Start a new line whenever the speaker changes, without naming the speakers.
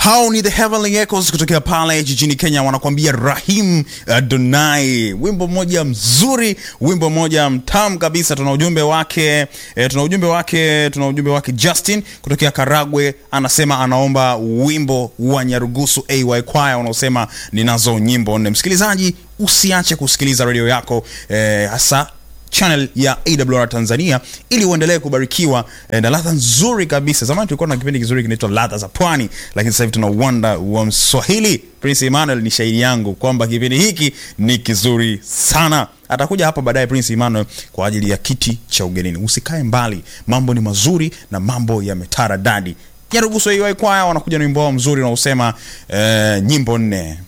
hao ni the Heavenly Echoes kutokea pale jijini Kenya, wanakuambia Rahim Adonai, wimbo mmoja mzuri, wimbo mmoja mtamu kabisa. Tuna ujumbe wake e, tuna ujumbe wake tuna ujumbe wake Justin kutokea Karagwe, anasema anaomba wimbo wa Nyarugusu AY Choir unaosema ninazo nyimbo nne. Msikilizaji, usiache kusikiliza redio yako e, hasa channel ya AWR Tanzania ili uendelee kubarikiwa eh, na ladha nzuri kabisa. Zamani tulikuwa na kipindi kizuri kinaitwa ladha za pwani, lakini sasa hivi tuna uwanda wa Mswahili. Prince Emmanuel ni shahidi yangu kwamba kipindi hiki ni kizuri sana. Atakuja hapa baadaye Prince Emmanuel kwa ajili ya kiti cha ugenini. Usikae mbali, mambo ni mazuri na mambo yametaradadi. Nyarugusu AY Choir wanakuja na wimbo wao mzuri unaosema eh, nyimbo nne.